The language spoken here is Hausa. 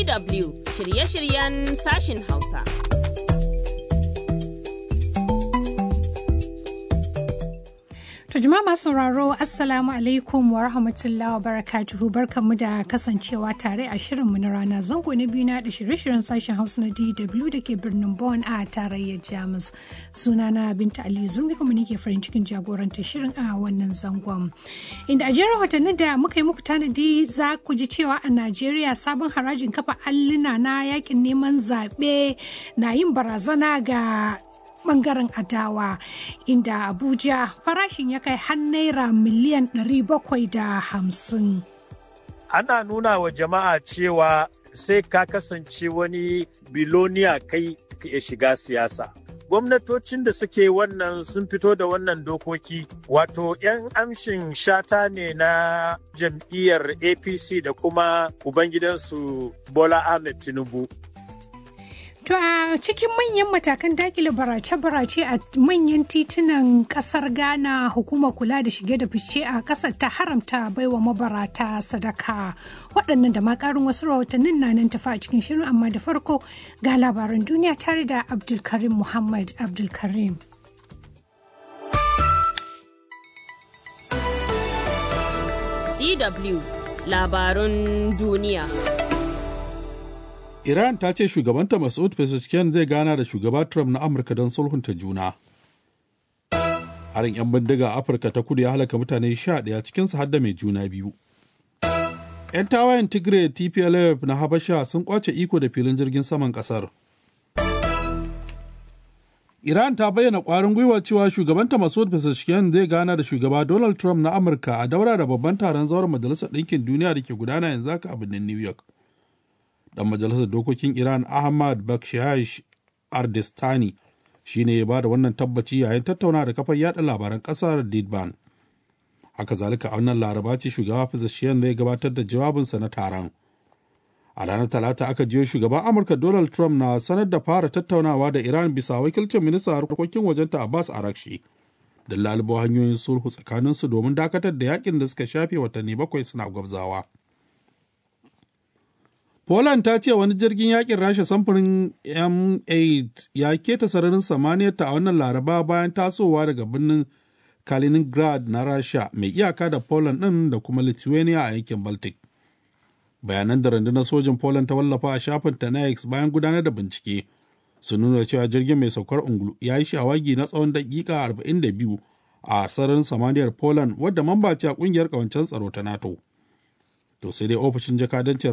DW shirye-shiryen sashin Hausa. To jama'a masu sauraro Assalamu alaikum wa rahmatullahi wa barakatuhu barkanmu da kasancewa tare a shirinmu na rana zango na biyu na da shirye-shiryen sashen Hausa na DW da ke birnin Bonn a tarayyar Jamus. Sunana Binta Aliyu Zurmi kuma nake farin cikin jagorantar shirin a wannan zangon. Inda a jerin watannin da muka yi muku tanadi za ku ji cewa a Najeriya sabon harajin kafa alluna na yakin neman zaɓe na yin barazana ga bangaren adawa inda abuja farashin ya kai har naira miliyan 750 ana nuna wa jama'a cewa sai ka kasance wani biloniya kai ya shiga siyasa gwamnatocin da suke wannan sun fito da wannan dokoki wato 'yan amshin shata ne na jam'iyyar apc da kuma ubangidansu bola ahmed tinubu To a cikin manyan matakan dakile barace-barace a manyan titunan kasar Ghana hukumar kula da shige da fice a kasar ta haramta baiwa mabarata sadaka. Waɗannan da makarin wasu rahotannin na nan tafa a cikin shirin amma da farko ga labaran duniya tare da Abdulkarim Muhammad Abdulkarim. DW labarun duniya. Iran ta ce shugabanta Masoud Pezeshkian zai gana da shugaba Trump na Amurka don sulhunta juna. Harin 'yan bindiga a Afirka ta kudu ya halaka mutane sha ɗaya cikinsu har da mai juna biyu. 'Yan tawayen Tigray TPLF na Habasha sun kwace iko da filin jirgin saman ƙasar. Iran ta bayyana ƙwarin gwiwa cewa shugabanta Masoud Pezeshkian zai gana da shugaba Donald Trump na Amurka a daura da babban taron zauren Majalisar Ɗinkin Duniya da ke gudana yanzu haka a birnin New York. dan majalisar dokokin iran ahmad bakshiyash ardestani shi ne ya ba da wannan tabbaci yayin tattauna da kafar yada labaran kasar didban haka zalika a wannan laraba ce shugaba fizishiyan zai gabatar da jawabinsa na taron a ranar talata aka jiyo shugaban amurka donald trump na sanar da fara tattaunawa da iran bisa wakilcin ministan harkokin wajenta abbas arakshi da lalubo hanyoyin sulhu tsakaninsu domin dakatar da yakin da suka shafe watanni bakwai suna gwabzawa. Poland ta ce wani jirgin yakin Rasha samfurin M8 ya keta sararin samaniyarta a wannan laraba bayan tasowa daga birnin Kaliningrad na Rasha mai iyaka da Poland ɗin da kuma Lithuania a yankin Baltic. Bayanan da rundunar sojin Poland ta wallafa a shafin ta na X bayan gudanar da bincike sun nuna cewa jirgin mai saukar ungulu ya yi shawagi na tsawon daƙiƙa 42 a sararin samaniyar Poland wadda mamba ce a ƙungiyar ƙawancen tsaro ta NATO. To sai dai ofishin jakadancin